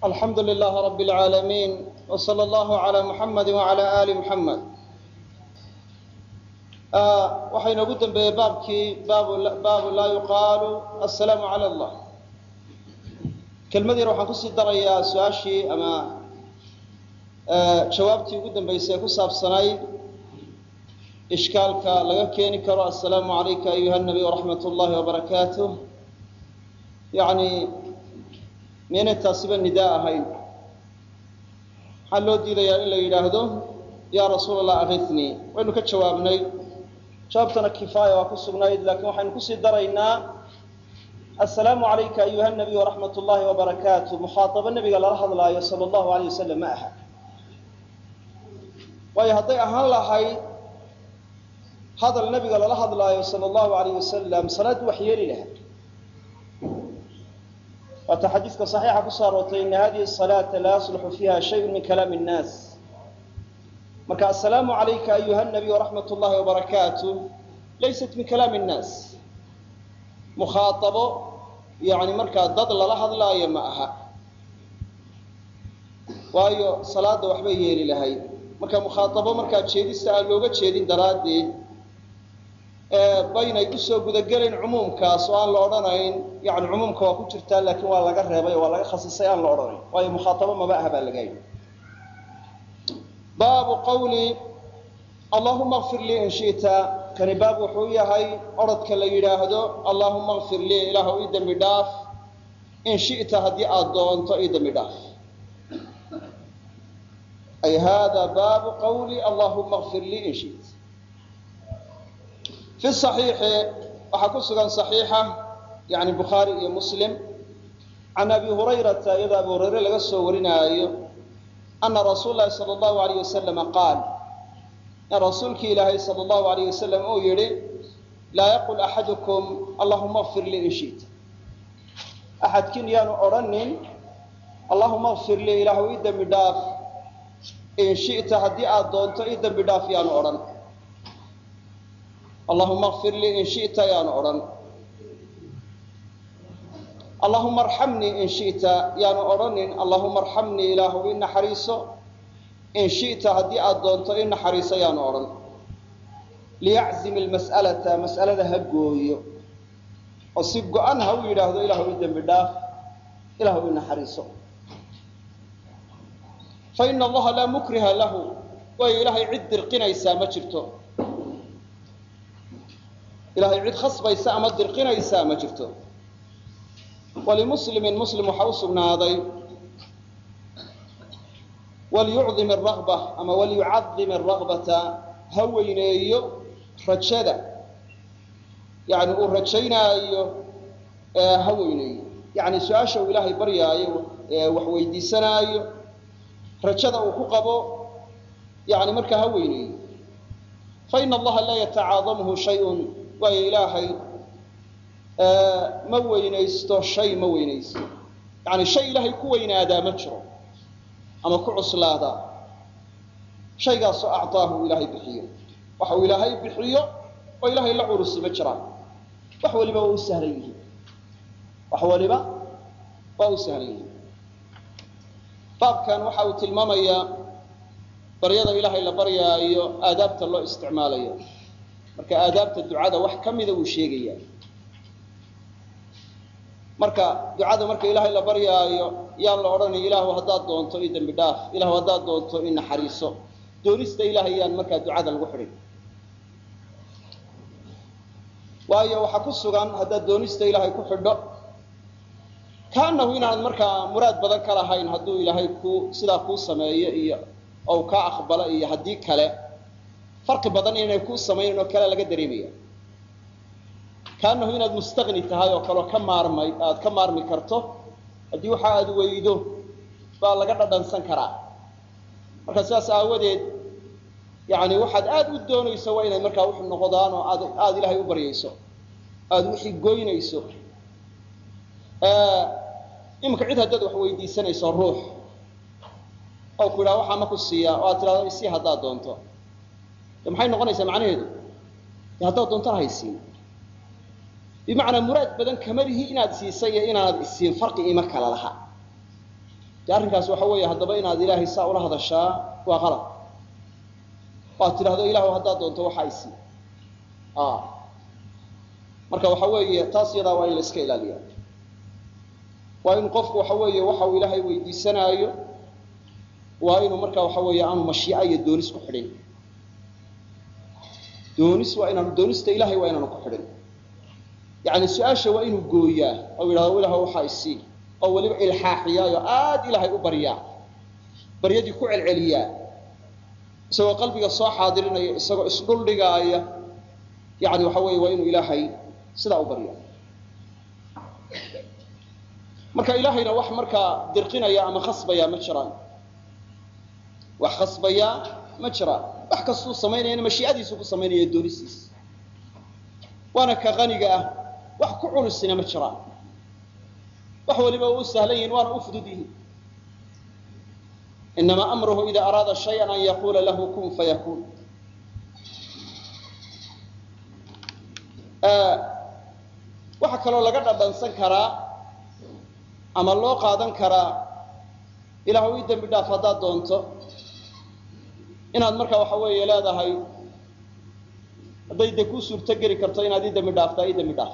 alxamdu lilaah rab اlcaalamiin wslى اllahu عalى muxamadi wعalى ali muxamed waxaa inoogu dambeeyey baabkii baabu laa yuqaalu asalaamu calى اllah kelmad yar waxaan kusii darayaa su-aashii ama jawaabtii ugu dambeysay ee ku saabsanayd ishkaalka laga keeni karo assalaamu calayka ayuha nabiy waraxmat اllahi wbarakaatuh yani miyaynay taasiba nidaa ahayn maxaa loo diidayaa in la yidhaahdo yaa rasuul allah akitnii waynu ka jawaabnay jawaabtana kifaaya waa ku sugnayd laakiin waxaynu kusii daraynaa assalaamu calayka ayuha nabiy waraxmat ullahi wabarakaatu mukhaatabo nebiga lala hadlaayo sala allahu alayh wasalam ma aha waayo hadday ahaan lahayd hadal nebiga lala hadlaayo sala allahu alayh wasalam salaaddu wax yeeli lahaa waata xadiiska صaxiixa ku soo aroortay ina hadihi الصalaaةa laa yasluxu fiiha shayءu min kalaam الnaas marka asalaamu عalayka ayuha الnabiy وraxmat اllahi وbarakaatu laysat min kalaam الnaas mukhaaطabo yani markaa dad lala hadlaayo ma aha waayo salaada waxbay yeeli lahayd marka mukhaaطabo markaa jeedista aan looga jeedin daraaddeed baynay usoo gudagelayn cumuumkaas oo aan la odhanayn yani cumuumka waa ku jirtaa laakiin waa laga reebay oo waa laga khasisay aan la odhanayn waayo mukhaatabo maba aha baa laga yidhi baabu qawli allahuma kfir lii in shita kani baab wuxuu yahay orodka la yidhaahdo allahuma kfir lii ilaahw ii dembi dhaaf in shita haddii aada doonto ii dembi dhaaf ay hada baabu qawli allahuma kfir lii in shita fi صaxiixi waxaa ku sugan صaxiixa yani bukhaari iyo muslim can abi hurayrata iyadoo abi hurayre laga soo warinaayo ana rasuul lahi salى اllahu alayh wasalama qaal in rasuulkii ilaahay salى اllahu alayh wasalam uu yihi laa yaqul axadukum allahuma kfir lii in shita axadkiin yaanu odhanin allahuma kfir lii ilaahw ii dembi dhaaf in shita haddii aada doonto ii dembi dhaaf yaanu odhan allahuma kfir lii in shita yaanu odhan allahuma arxamnii in shita yaanu odhanin allahuma arxamnii ilaahu i naxariiso in shita haddii aada doonto i naxariiso yaanu odhan liyaczim ilmas'alata mas'alada ha gooyo oo si go-an ha u yidhaahdo ilaahu i dembi dhaaf ilaahu i naxariiso faina allaha laa mukriha lahu waayo ilaahay cid dirqinaysaa ma jirto ilahay cid khasbaysa ama dirqinaysaa ma jirto walimuslimin muslim waxaa u sugnaaday waliyucdim aragba ama waliyucadim aragbata ha weyneeyo rajada yani uu rajaynaayo ha weyneeyo yani su-aasha uu ilaahay baryaayo wax weydiisanaayo rajada uu ku qabo yani markaa ha weyneeyo faina allaha laa yatacaadamhu shayun waayo ilaahay ma weynaysto shay ma weynaysto yani shay ilaahay ku weynaadaa ma jiro ama ku cuslaadaa shaygaasoo acطaahu ilaahay bixiyo waxa uu ilaahay bixiyo oo ilaahay la curusi ma jiraan wax waliba waa u sahlan yihiin wax waliba waa u sahlan yihiin baabkan waxa uu tilmaamayaa baryada ilaahay la baryaayo aadaabta loo isticmaalayo marka aadaabta ducada wax ka mida wuu sheegayaa marka ducada marka ilaahay la baryaayo yaan la odhanay ilaahu haddaad doonto i dembi dhaaf ilahu haddaad doonto i naxariiso doonista ilaahay yaan markaa ducada lagu xidhin waayo waxaa ku sugan haddaad doonista ilaahay ku xidho kaanahu inaanad markaa muraad badan ka lahayn hadduu ilaahay ku sidaa kuu sameeyo iyo ou kaa aqbalo iyo haddii kale farqi badan inay kuu samaynan oo kale laga dareemaya kaanahu inaad mustaqni tahay oo kaleo ka maarmay aada ka maarmi karto haddii waxa aada weydo baa laga dhadhansan karaa marka sidaas aawadeed yani waxaad aada u doonayso waa inay markaa wuxu noqdaan oo aad aada ilaahay u baryayso aada wixii goynayso iminka cid haddaad wax weydiisanayso ruux oo ku yidhaha waxaa ma ku siiyaa oo aad tidhahdo isii haddaad doonto maxay noqonaysaa macnaheedu haddaad doontana haysiin bimacnaa muraad badan kama lihi inaad siisay iyo inaanad isiin farqi ima kala laha de arrinkaas waxa weeye haddaba inaad ilaahay saa ula hadashaa waa qalad waad tidhahdo ilahu haddaad doonto waxa isi marka waxa weeye taas iyadaa waa in la iska ilaaliya waa in qofku waxa weeye waxa uu ilaahay weydiisanaayo waa inuu marka waxa weeye aanu mashiica iyo doonis ku xidhin doonis waa inaanu doonista ilahay waa inaanu ku xidhin yani su-aasha waa inuu gooyaa oo yidhahdo ilah waxaa isii oo weliba ilxaaxiyaayo aad ilaahay u baryaa baryadii ku celceliyaa isagoo qalbiga soo xaadirinaya isagoo isdhuldhigaaya yani waxa weeye waa inuu ilaahay sidaa u baryaa marka ilaahayna wax markaa dirqinaya ama khasbaya ma jiraan wax khasbaya ma jiraan wax kastuu samaynayana mashiicadiisu ku samaynaya doonistiisa waana ka qaniga ah wax ku culusina ma jiraan wax waliba u sahlan yihin waana u fudud yihin inamaa amruhu ida araada shaya an yaquula lahu kun fayakun waxaa kaloo laga dhadhansan karaa ama loo qaadan karaa ilahu ii dembi dhaaf haddaad doonto inaad marka waxa weeye leedahay hadday de kuu suurto geli karto inaad ii dembi dhaaftaa ii dembi dhaaf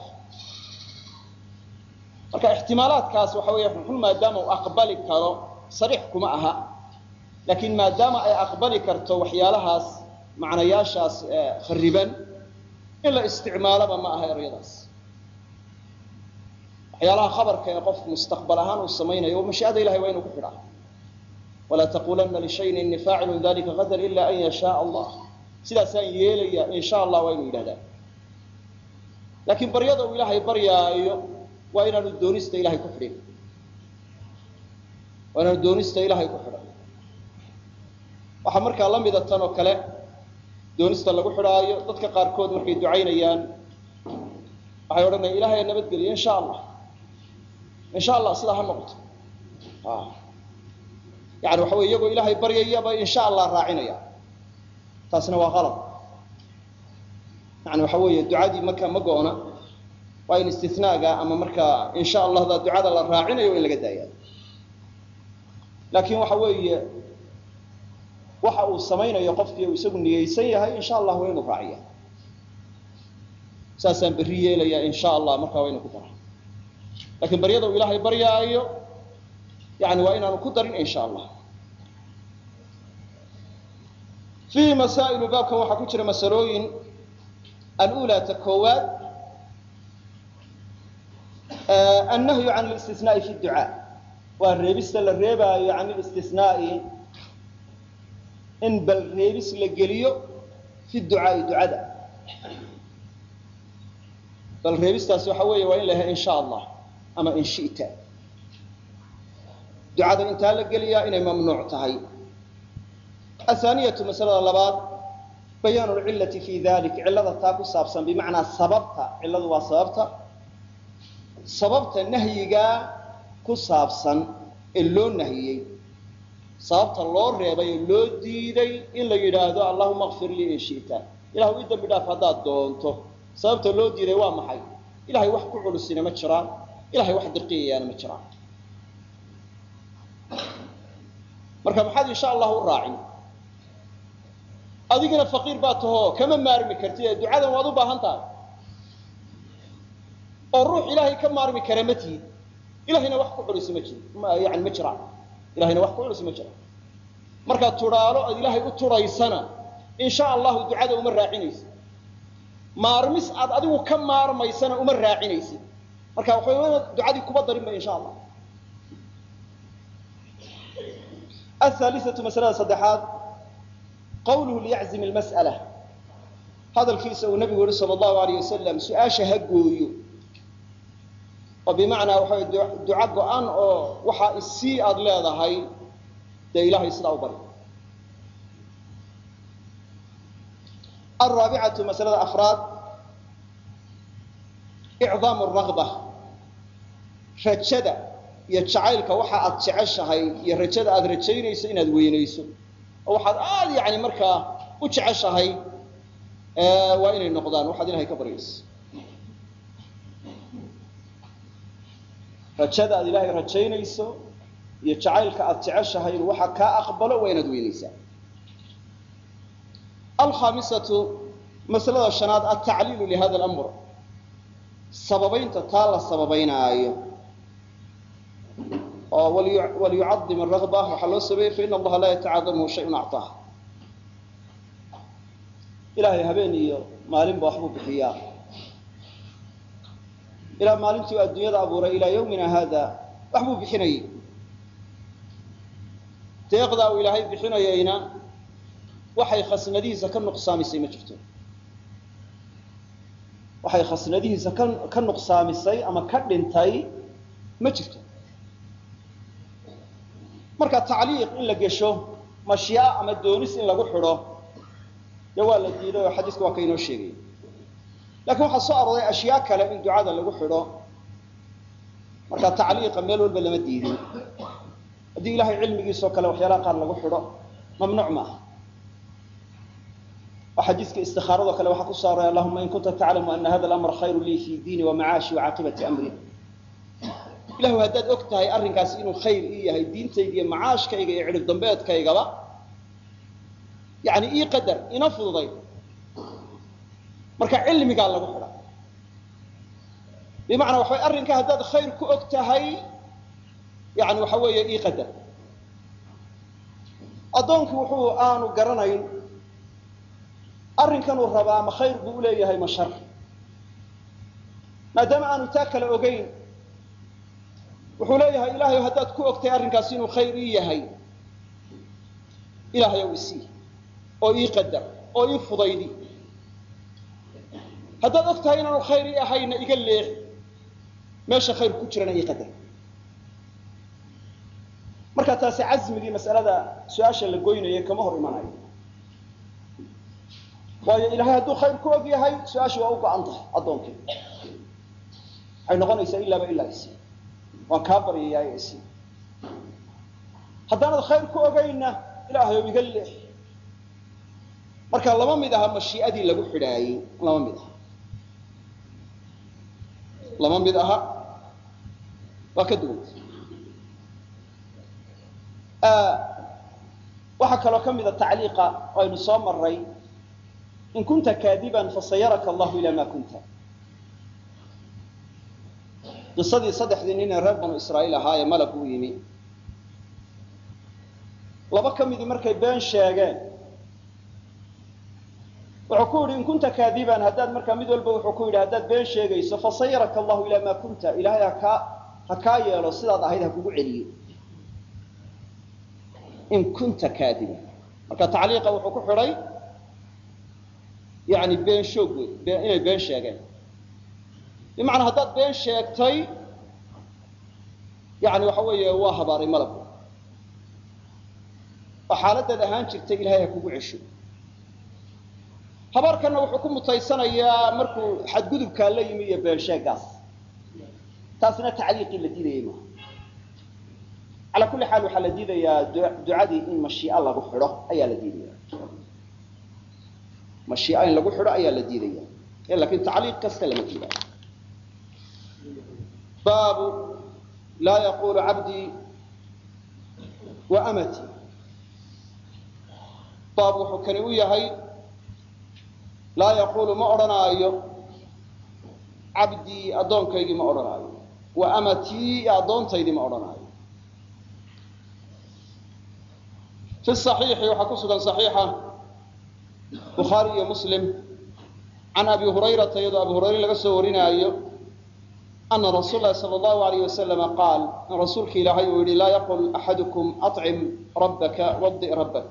marka ixtimaalaadkaas waxa weeye xun maadaama uu aqbali karo sariix kuma aha laakiin maadaama ay aqbali karto waxyaalahaas macnayaashaas khariban in la isticmaaloba ma aha eryadaas waxyaalaha khabarka ee qofku mustaqbal ahaan uu samaynayo mashiicada ilahay waa inuu ku xidhaa walaa taqulana lishayin ini faacilun dalika qadar ila an yashaa allah sidaasaan yeelaya in sha allah waa inuu yidhahdaa laakiin baryada uu ilaahay baryaayo waa inaanu doonista ilahay ku xidhin waa inaanu doonista ilahay ku xidhan waxaa markaa la mida tan oo kale doonista lagu xidhaayo dadka qaarkood markay ducaynayaan waxay odhanayaan ilahay nabadgeliyo in sha allah in sha allah sidaa ha noqoto yani waxa wey iyagoo ilaahay baryayaba in sha allah raacinaya taasna waa qalad yani waxa weeye ducadii marka ma go-na waa in istinaaga ama markaa in sha allahda ducada la raacinayo in laga daaya laakiin waxa weeye waxa uu samaynayo qofkii uu isagu niyeysan yahay in sha allah waa inuu raaciya saasaan berri yeelaya in sha allah markaa waa inu ku dara lakiin baryada uu ilaahay baryaayo yani waa inaanu ku darin in sha allah fiihi masaa'ilu baabkan waxaa ku jira masalooyin alula ta koowaad annahyu can listisnaai fi ducaa waa reebista la reebaayo can listisnaai in bal reebis la geliyo fi ducaai ducada bal reebistaasi waxa weeye waa in la yahay in sha allah ama in shita ducada intaa la geliyaa inay mamnuuc tahay athaaniyatu masalada labaad bayaanu lcillati fi dalik cillada taa ku saabsan bimacnaa sababta cilladu waa sababta sababta nahyigaa ku saabsan ee loo nahiyey sababta loo reebay oo loo diiday in la yidhaahdo allahuma kfir lii in shita ilahu ii dambi dhaaf haddaad doonto sababta loo diiday waa maxay ilahay wax ku culusina ma jiraan ilahay wax dirqiyayaana ma jiraan marka maxaad insha allah u raacin adigana faqiir baa tahoo kama maarmi kartid ee ducadan waad u baahan tahay oo ruux ilaahay ka maarmi kara ma tihid ilahayna wax ku culisi ma jir yani ma jiraan ilahayna wax ku culisi ma jiraan markaad tudhaalo aad ilaahay u tudhaysana in sha allahu ducada uma raacinaysid maarmis aad adigu ka maarmaysana uma raacinaysid marka waxay ducadii kuba darinba insha allah ahaalisatu masalada saddexaad qawluhu liyaczim lmas'ala hadalkiisa uu nabigu yihi sala allahu alayh wasalam su-aasha ha gooyo oo bimacnaa waxa way duco go-an oo waxaa isii aada leedahay dee ilahay sidaa u bari alraabicatu masalada afraad icdaamu ragba rajada iyo jacaylka waxa aad jeceshahay iyo rajada aad rajaynayso inaad weynayso oo waxaad aada yani markaa u jeceshahay waa inay noqdaan waxaad ilahay ka baryayso rajada aad ilaahay rajaynayso iyo jacaylka aada jeceshahay inuu waxa kaa aqbalo waa inaad weynaysaa alkhaamisatu masalada shanaad altacliilu lihada alamr sababaynta taa la sababaynaayo oo waliyucadim aragba waxaa loo sameeyey faina allaha laa yatacaadamuhu shayun acطaah ilaahay habeen iyo maalinba waxbuu bixiyaa ilaa maalintii u adduunyada abuuray ilaa yawmina haada waxbuu bixinayay deeqdaa uu ilaahay bixinayayna waxay khasnadihiisa ka nuqsaamisay ma jirto waxay khasnadihiisa ka ka nuqsaamisay ama ka dhintay ma jirto marka tacliiq in la gesho mashyaa ama doonis in lagu xidho dee waa la diiday oo xadiiska waa ka inoo sheegaya lakiin waxaa soo arooray ashyaa kale in ducada lagu xidho marka tacliiqa meel walba lama diidin haddii ilahay cilmigiisoo kale waxyaalaha qaar lagu xidho mamnuuc maaha oo xadiiska istikaaradoo kale waxaa ku soo aroray allahuma in kunta taclamu ana hada alamra khayru lii fi diini wa macaashi wacaaqibati amri ilahu haddaad og tahay arrinkaasi inuu khayr ii yahay diintayda iyo macaashkayga iyo cidhib dambeedkaygaba yani ii qadar ina fududay marka cilmigaa lagu xidha bimacnaa waxa way arrinka haddaad khayr ku og tahay yani waxa weeye ii qadar addoonkii wuxuu aanu garanayn arrinkanuu rabaa ma khayr buu uleeyahay ma shar maadaama aanu taa kale ogeyn wuxuu leeyahay ilahay haddaad ku ogtahay arrinkaasi inuu khayr ii yahay ilaahay ow isii oo ii qadar oo ii fudaydi haddaad og tahay inaanu khayr ii ahayna iga leex meesha khayr ku jirana ii qadar marka taasi casmigii masalada su-aasha la goynaya kama hor imanayo waayo ilahay hadduu khayr ku og yahay su-aashii waa u go-an tahay addoonkii waxay noqonaysaa ilaaba ilaa isi waan kaa baryayaa isi haddaanad khayr ku ogaynna ilaahayow iga leex marka lama mid aha mashii'adii lagu xidhaayey lama mid aha lama mid aha waa ka duwanta waxaa kaloo ka mida tacliiqa aynu soo maray in kunta kaadiban fasayaraka allahu ila ma kunta qisadii saddexdii nin ee reer banu israa'iil ahaa ee malag u yimi laba ka midii markay been sheegeen wuxuu ku yidhi in kunta kaadiban haddaad markaa mid walba wuxuu ku yidhi haddaad been sheegayso fasayaraka allahu ilaa maa kunta ilaahay hakaa ha kaa yeelo sidaad ahayd ha kugu celiyo in kunta kaadiban marka tacliiqa wuxuu ku xidhay yani been shoog wey inay been sheegeen bimacnaa haddaad been sheegtay yani waxa weeye waa habaaray malabku oo xaaladaad ahaan jirtay ilahay ha kugu cesho habaarkanna wuxuu ku mutaysanayaa markuu xadgudubkaa la yimi iyo been sheegaas taasna tacliiqii la diidayay maaha calaa kulli xaal waxaa la diidayaa ducadii in mashiia lagu xidho ayaa la diidaya mashiia in lagu xidho ayaa la diidaya lakin tacliiq kasta lama diidayo baabu laa yaqulu cabdii wa amatii baab wuxuu kani u yahay laa yaqulu ma odhanaayo cabdii addoonkaygii ma odhanaayo wa amatii addoontaydii ma odhanaayo fi صaxiixi waxaa ku sugan صaxiixa bukhaari iyo muslim can abi hurayrata iyadoo abi hurayre laga soo warinaayo ana rasuul lahi sala allahu alayh wasalama qaal in rasuulka ilaahay uu yihi laa yaqul axadukum acim rabbaka wadi rabbak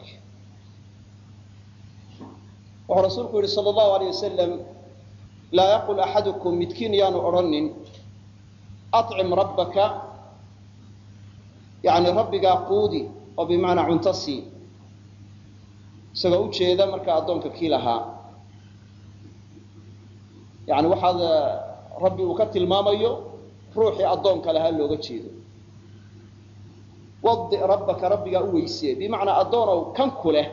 wuxuu rasuulku yihi sala allahu alayh wasalam laa yaqul axadukum midkiin yaanu odhanin acim rabbaka yani rabbigaa quudi oo bimacnaa cunto sii isagoo ujeeda markaa addoonka kii lahaa yani waxaad rabbi uu ka tilmaamayo ruuxii addoonka lahaa looga jeedo wadi rabbaka rabbigaa u weysee bimacnaa addoonow kan ku leh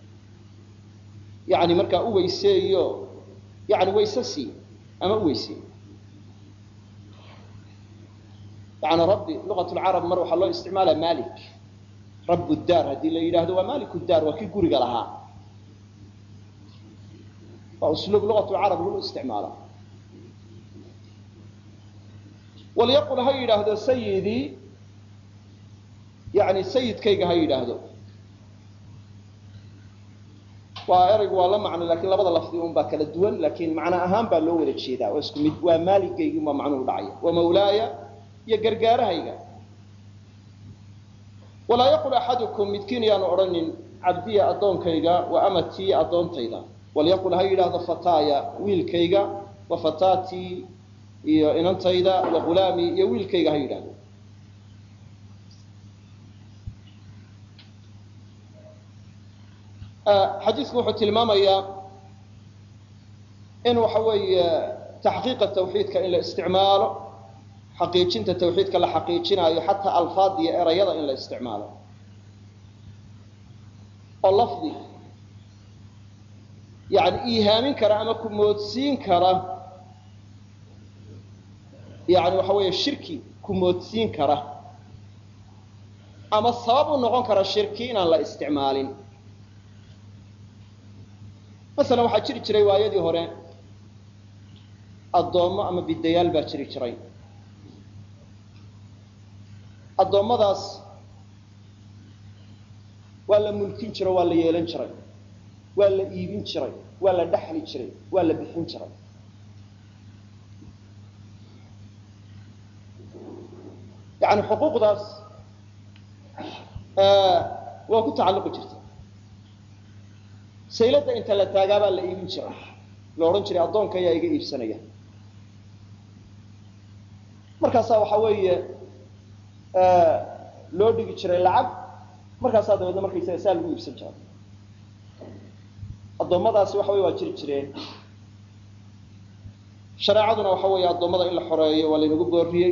yani markaa u weyseeyo yani wayse sii ama u weysee yani rabbi luqat lcarab mar waxaa loo isticmaala malik rabu daar haddii la yidhaahdo waa malik daar waa kii guriga lahaa waa usluub luqat lcarab lagu isticmaala walyaqul ha yidhaahdo sayidii yani sayidkayga ha yidhaahdo waa eraygu waa la macno lakin labada lafdi un baa kala duwan lakin macno ahaan baa loo wada jeedaa waa isku mid waa maaligaygi un baa macnuhu dhacaya wa mawlaaya iyo gargaarahayga walaa yaqul axadukum midkiin yaanu odhanin cabdiya addoonkayga wa amatii addoontayda walyaqul ha yidhaahdo fataaya wiilkayga wa fataatii iyo inantayda wa ghulaamii iyo wiilkayga ha yidhahdo xadiidku wuxuu tilmaamayaa in waxa weeye taxqiiqa tawxiidka in la isticmaalo xaqiijinta tawxiidka la xaqiijinaayo xataa alfaad iyo erayada in la isticmaalo oo lafdi yani iihaamin kara ama ku moodsiin kara yani waxa weeye shirki ku moodsiin kara ama sabab u noqon kara shirki inaan la isticmaalin masalan waxaa jiri jiray waayadii hore addoommo ama bidayaal baa jiri jiray addoommadaas waa la mulkin jiro waa la yeelan jiray waa la iibin jiray waa la dhexli jiray waa la bixin jiray yani xuquuqdaas waa ku tacalluqi jirta sayladda inta la taagaabaa la iibin jiray la odhan jiray addoonka ayaa iga iibsanaya markaasaa waxaa weeye loo dhigi jiray lacag markaasaa dabeedna markaysaga saa lagu iibsan jiray addoommadaasi waxa wey waa jiri jireen shareecaduna waxa weeye addoommada in la xoreeyo waa laynagu booriyey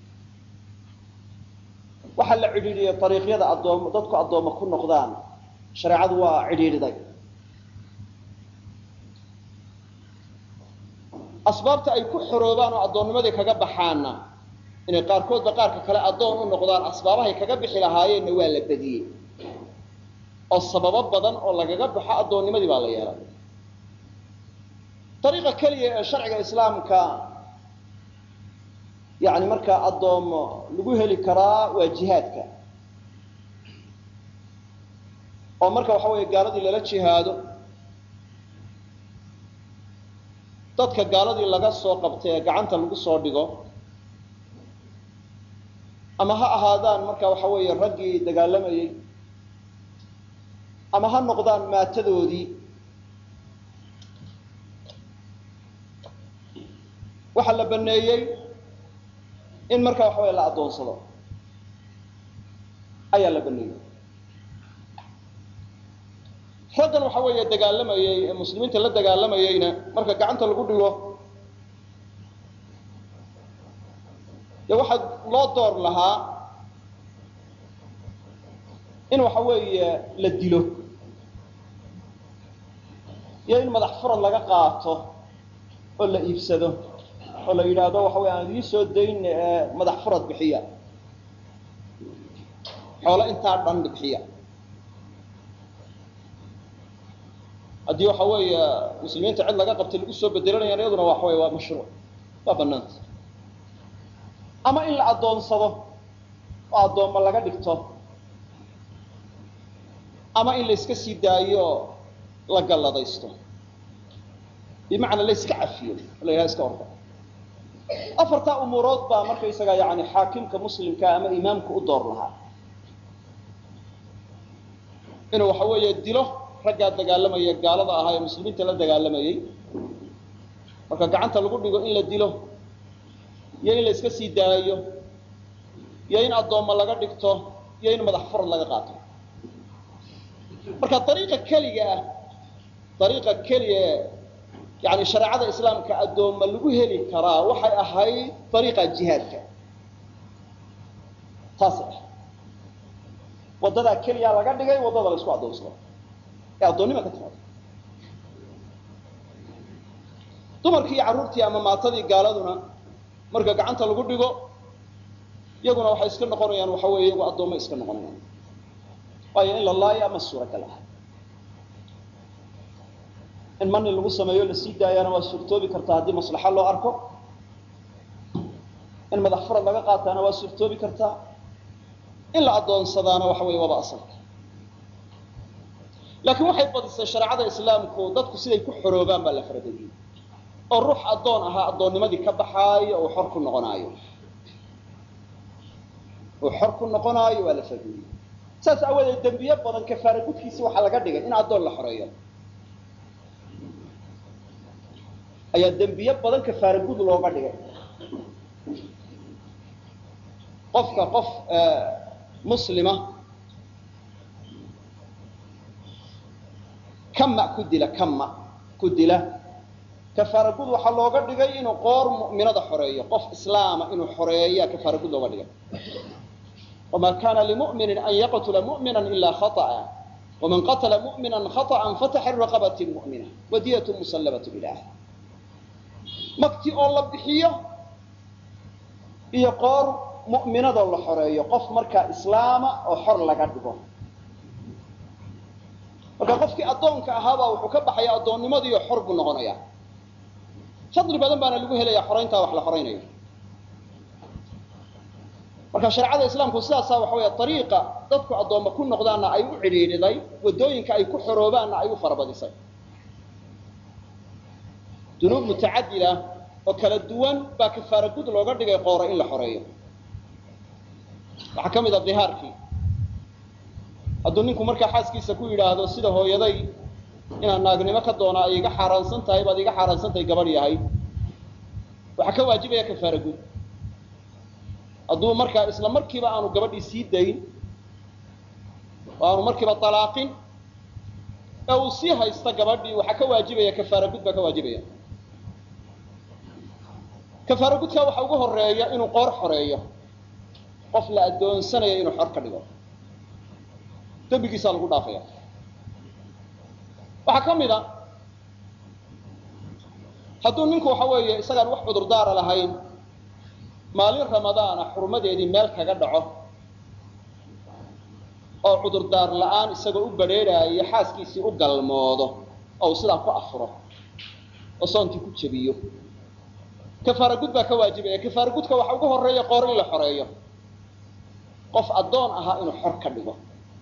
waxaa la cidhiidhiyey ariiqyada addoom dadku addoommo ku noqdaan shareecadu waa cidhiidhiday asbaabta ay ku xoroobaan oo addoonnimadii kaga baxaanna inay qaarkoodba qaarka kale addoon u noqdaan asbaabahay kaga bixi lahaayeenna waa la badiyey oo sababo badan oo lagaga baxo addoonnimadii baa la yeelay ariiqa keliya ee sharciga islaamka yani markaa addoomo lagu heli karaa waa jihaadka oo marka waxa weeye gaaladii lala jihaado dadka gaaladii laga soo qabtay ee gacanta lagu soo dhigo ama ha ahaadaan marka waxa weeye raggii dagaalamayey ama ha noqdaan maatadoodii waxaa la baneeyey in marka waxa weye la addoonsado ayaa la baneeyey raggan waxa weeye dagaalamayey ee muslimiinta la dagaalamayeyna marka gacanta lagu dhigo dee waxaa loo door lahaa in waxa weeye la dilo iyo in madax furad laga qaato oo la iibsado oo la yidhaahdo waxa wey aan idiin soo dayn madax furad bixiya xoolo intaa dhan bixiya haddii waxa weeye muslimiinta cid laga qabtay lagu soo bedelanayaan iyaduna waxa wey waa mashruuc waa banaanta ama in la addoonsado oo addoommo laga dhigto ama in la iska sii daayo la galladaysto bimacnaa la iska cafiyo la yidhaha iska orda afartaa umuurood baa markaysaga yani xaakimka muslimka ama imaamka u door lahaa inuu waxa weeye dilo raggaa dagaalamaya gaalada ahaa ee muslimiinta la dagaalamayey marka gacanta lagu dhigo in la dilo iyo in la iska sii daayo iyo in addoommo laga dhigto iyo in madax furad laga qaato marka ariiqa keliga ah ariiqa keliga yani shareecada islaamka addoomma lagu heli karaa waxay ahayd ariiqa jihaadka taasay ah waddadaa keliya laga dhigay waddada la isku addoonsado ee addoonnima ka timaado dumarkii iyo carruurtii ama maatadii gaaladuna marka gacanta lagu dhigo iyaguna waxay iska noqonayaan waxa weeye iyagu addoommo iska noqonayaan waayo in la laayo ama suuragal ah in mani lagu sameeyo la sii daayaana waa suurtoobi kartaa haddii maslaxa loo arko in madax farad laga qaataana waa suurtoobi kartaa in la addoonsadaana waxa weeye waaba asalka laakiin waxay badisay shareecada islaamku dadku siday ku xoroobaan baa la faradegiyey oo ruux addoon ahaa addoonnimadii ka baxaayo uu xor ku noqonaayo uu xor ku noqonaayo waa la faradegiyey saas aawadeed dembiye badan kafaara gudkiisi waxaa laga dhigay in addoon la xoreeyo ayaa dembiye badan kafaara gud looga dhigay qofka qof muslima kama ku dila kama ku dila kafaara gud waxaa looga dhigay inuu qoor mu'minada xoreeyo qof islaama inuu xoreeya kafaara gud looga dhigay wma kana limu'mini an yaqtula mu'mina ila khaطأa wman qatla mu'mina khaطأa fataxriru raqabati mu'mina wadiyat musallamat ilah makti oo la bixiyo iyo qoor mu'minadoo la xoreeyo qof markaa islaama oo xor laga dhigo marka qofkii addoonka ahaabaa wuxuu ka baxaya addoonnimadiiyo xor buu noqonaya fadli badan baana lagu helaya xorayntaa wax la xoraynayo marka shareecada islaamku sidaasaa waxa weeye ariiqa dadku addoomma ku noqdaanna ay u cidhiidhiday waddooyinka ay ku xoroobaanna ay u farabadisay dunuub mutacadida oo kala duwan baa kafaara gud looga dhigay qoora in la xoreeyo waxaa ka mid a dihaarkii hadduu ninku markaa xaaskiisa ku yidhaahdo sida hooyaday inaad naagnimo ka doona ay iga xaaraansan tahay baad iga xaaraansan tahay gabadh yahay waxaa ka waajibaya kafaara gud hadduu markaa isla markiiba aanu gabadhii sii dayn oo aanu markiiba alaaqin ee uu sii haysta gabadhii waxaa ka waajibaya kafaara gud baa ka waajibaya kafaara gudkaa waxa ugu horeeya inuu qoor xoreeyo qof la addoonsanayo inuu xor ka dhigo dembigiisaa lagu dhaafaya waxaa ka mid a hadduu ninku waxa weeye isagaan wax cudurdaara lahayn maalin ramadaana xurmadeedii meel kaga dhaco oo cudurdaar la-aan isagoo u badrheeraayo xaaskiisii u galmoodo oo uu sidaa ku afuro oo soontii ku jebiyo kafaara gud baa ka waajibaya kafaara gudka waxa ugu horeeya qoor in la xoreeyo qof addoon ahaa inuu xor ka dhigo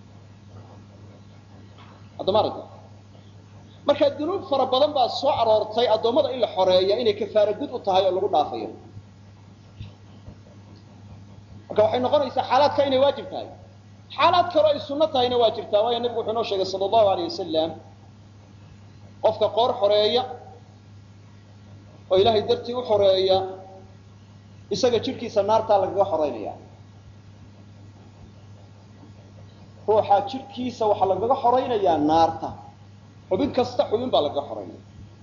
addomaaragta marka dunuub fara badan baa soo aroortay addoommada in la xoreeya inay kafaara gud u tahay oo lagu dhaafayo marka waxay noqonaysaa xaalaadka inay waajib tahay xaalaad kaloo ay sunno tahayna waa jirtaa waayo nebigu wuxuu inoo sheegay sala allahu alayh wasalam qofka qoor xoreeya oo ilaahay dartii u xoreeya isaga jidhkiisa naartaa lagaga xoreynaya ruuxa jidhkiisa waxaa lagaga xoraynayaa naarta xubin kasta xubin baa lagaga xoreynaya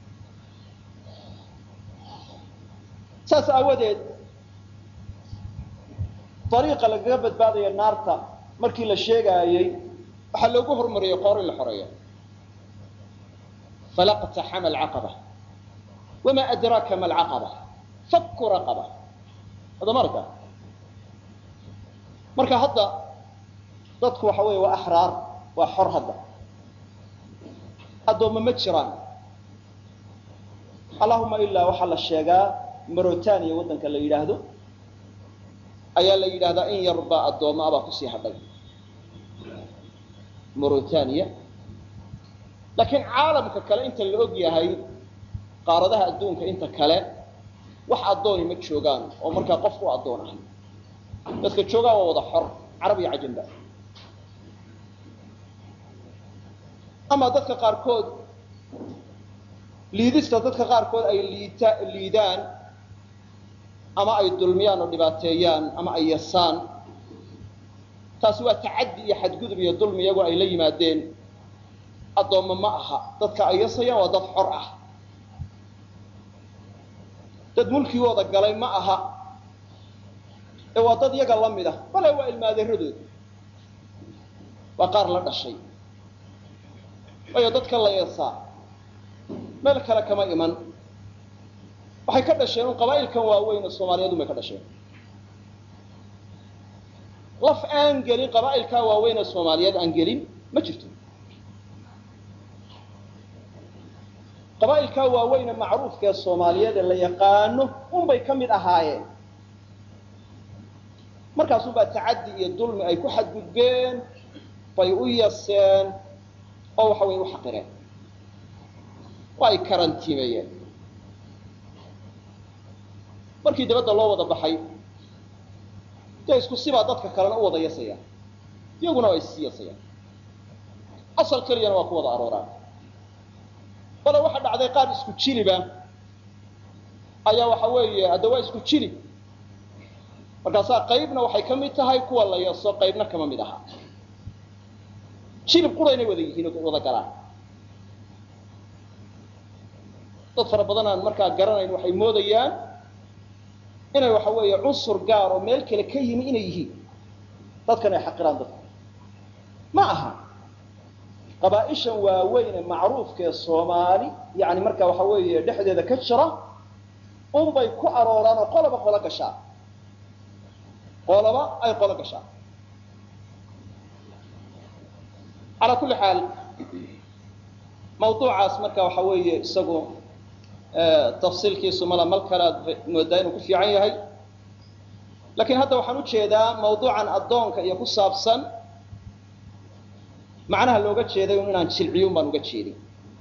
saas aawadeed ariiqa lagaga badbaadaya naarta markii la sheegaayey waxaa loogu hormariyey qoor in la xoreeyo falaqtaxama alcaqaba wamaa adraaka ma alcaqaba fakku raqaba adama arka marka hadda dadku waxa weeye waa axraar waa xor hadda addoomma ma jiraan allahuma ilaa waxaa la sheegaa marotania waddanka la yidhaahdo ayaa la yidhahdaa in yarbaa addoommo abaa kusii hadhay morotania laakiin caalamka kale inta la og yahay qaaradaha adduunka inta kale wax addooni ma joogaan oo markaa qof u addoon ahay dadka joogaa waa wada xor carab iyo cajamba ama dadka qaarkood liidista dadka qaarkood ay liita liidaan ama ay dulmiyaan oo dhibaateeyaan ama ay yasaan taasi waa tacaddi iyo xadgudub iyo dulmi iyagoo ay la yimaadeen addoommo ma aha dadka ay yasayaan waa dad xor ah dad mulkigooda galay ma aha ee waa dad yaga la mid ah bale waa ilmaadeeradood waa qaar la dhashay waayo dadka la yasaa meel kale kama iman waxay ka dhasheen un qabaa'ilkan waaweyn oo soomaaliyeedun bay ka dhasheen laf aan gelin qabaa'ilkaa waaweyn ee soomaaliyeed aan gelin ma jirto qabaa'ilkaa waaweyn ee macruufka ee soomaaliyeed ee la yaqaano unbay ka mid ahaayeen markaasunbaa tacaddi iyo dulmi ay ku xadgudbeen bay u yaseen oo waxa weye u xaqireen oo ay karantiimeeyeen markii dabadda loo wada baxay dee isku sibaa dadka kalena u wada yasayaan iyaguna waa issii yasayaan asal keliyana waa ku wada arooraan bale waxa dhacday qaar isku jiliba ayaa waxa weeye hadda waa isku jilib markaasaa qaybna waxay ka mid tahay kuwa la yaso qaybna kama mid aha jilib quraynay wada yihiin oo wada galaan dad fara badan aan markaa garanayn waxay moodayaan inay waxa weeye cunsur gaar oo meel kale ka yimi inay yihiin dadkan ay xaqiraan dadka ma aha qabaa-ishan waaweyn ee macruufka ee soomaali yani marka waxa weeye dhexdeeda ka jira unbay ku arooraan oo qoloba qolo gashaa qoloba ay qolo gashaa calaa kulli xaal mawduucaas marka waxa weeye isagu tafsiilkiisu mala mal kale aad moodaa inuu ku fiican yahay lakiin hadda waxaan u jeedaa mawduucan addoonka iyo ku saabsan macnaha looga jeeday un inaan jilciyun baan uga jeedin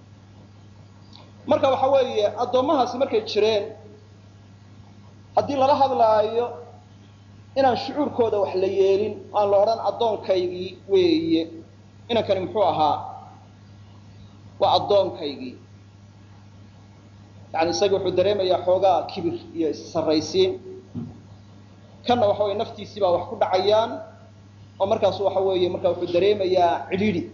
marka waxa weeye addoommahaasi markay jireen haddii lala hadlaayo inaan shucuurkooda wax la yeelin aan la odhan addoonkaygii weeye inankani muxuu ahaa waa addoonkaygii yani isagii wuxuu dareemayaa xoogaa kibir iyo issarraysiin kanna waxa weye naftiisii baa wax ku dhacayaan oo markaasu waxa weeye markaa wuxuu dareemayaa cidhiidhi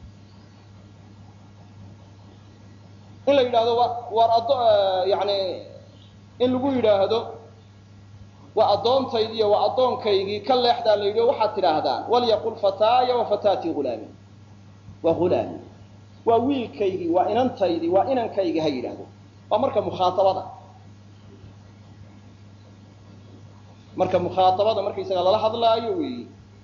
in la yidhaahdo wa waar addo yani in lagu yidhaahdo waa addoontaydiiyo waa addoonkaygii ka leexdaa la yidhi o waxaad tidhaahdaan walyaqul fataaya wa fataatii hulaami waa hulaami waa wiilkaygii waa inantaydii waa inankaygii ha yidhaahdo waa marka mukhaaabada marka mukhaaabada markaysaga lala hadlaayo weyi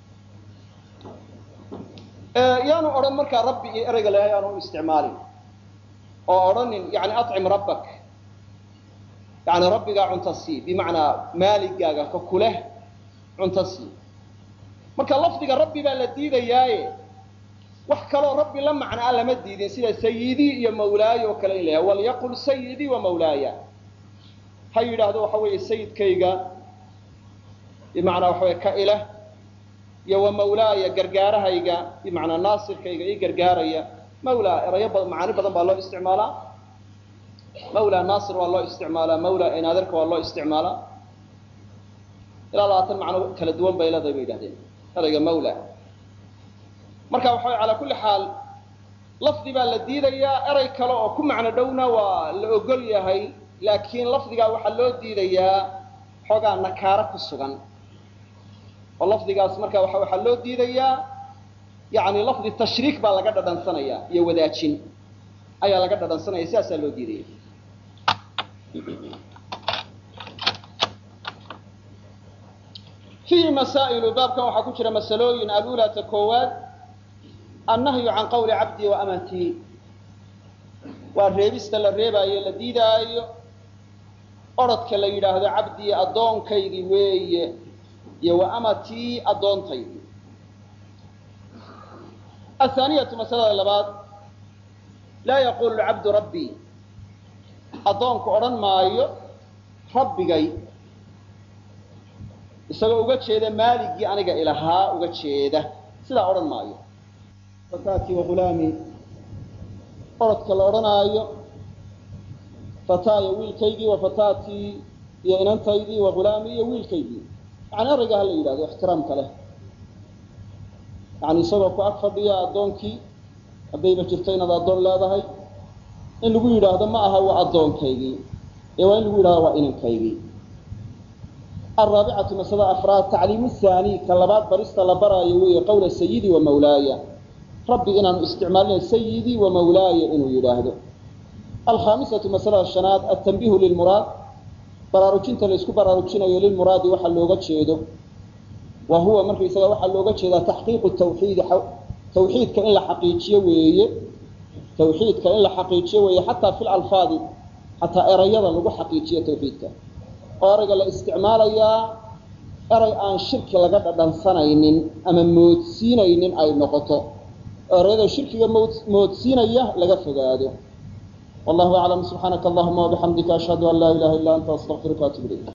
yaanu odhan markaa rabbi iyo ereyga lehay aanu u isticmaalin oo odhanin yani acim rabbak yani rabbigaa cunta sii bimacnaa maaligaaga ka kuleh cunta sii marka lafdiga rabbi baa la diidayaaye wax kaloo rabbi la macnaa lama diidin sida sayidii iyo mawlaaya oo kale in layahay walyaqul sayidii wa mawlaaya ha yidhaahdo waxa weeye sayidkayga bimacnaa waxa wey ka ileh iyo wa mawlaaya gargaarahayga bimacnaa naasirkayga ii gargaaraya mawlaa erayo ba macaani badan baa loo isticmaalaa mawlaa naasir waa loo isticmaalaa mawlaa inaadirka waa loo isticmaalaa ilaa labaatan macno kala duwan bay leedahay bay yidhahdeen erayga mawla marka waxa way calaa kulli xaal lafdi baa la diidayaa erey kale oo ku macno dhowna waa la ogol yahay laakiin lafdigaa waxaa loo diidayaa xoogaa nakaaro ku sugan oo lafdigaas marka waa waxaa loo diidayaa yani lafdi tashriik baa laga dhadhansanaya iyo wadaajin ayaa laga dhadhansanaya sidaasaa loo diidaya fiihi masaa'ilu baabkan waxaa ku jira masalooyin alulaata koowaad annahyu can qawli cabdii wa amatii waa reebista la reebaayo la diidaayo orodka la yidhaahdo cabdii addoonkaygii weeye iyo wa amatii addoontaydii athaaniyatu masalada labaad laa yaqulu cabdu rabbii addoonku odhan maayo rabbigay isagoo uga jeeda maaligii aniga ilahaa uga jeeda sidaa odhan maayo fataatii wa ghulaamii orodka la odhanaayo fataaya wiilkaygii wa fataatii iyo inantaydii wa ghulaamii iyo wiilkaygii yani erayga ha la yidhahdo ixtiraamka leh yani isagoo ku ag fadhiya addoonkii haddayba jirto inaad addoon leedahay in lagu yidhaahdo ma aha waa addoonkaygii ee waa in lagu yidhahdo waa inankaygii araabicatu masalada afraad tacliimu haani ka labaad barista la baraayo weeye qawla sayidii wa mawlaaya rabbi inaanu isticmaalina sayidii wa mawlaaya inuu yidhaahdo alkhaamisatu masalada shanaad altanbiihu lilmuraad baraarujinta la isku baraarujinayo lilmuraadi waxa looga jeedo wa huwa markaysaga waxaa looga jeedaa taxqiiqu tawxiidi tawxiidka in la xaqiijiyo weeye tawxiidka in la xaqiijiyo weeye xataa fi lalfaadi xataa erayada lagu xaqiijiyo tawxiidka oo erayga la isticmaalayaa eray aan shirki laga dhadhansanaynin ama moodsiinaynin ay noqoto oo erayada shirkiga moodsiinaya laga fogaado wallahu aclam subxaanaka allahuma wabixamdika ashhadu an laa ilaha illa anta astaqfiruka atub ilayk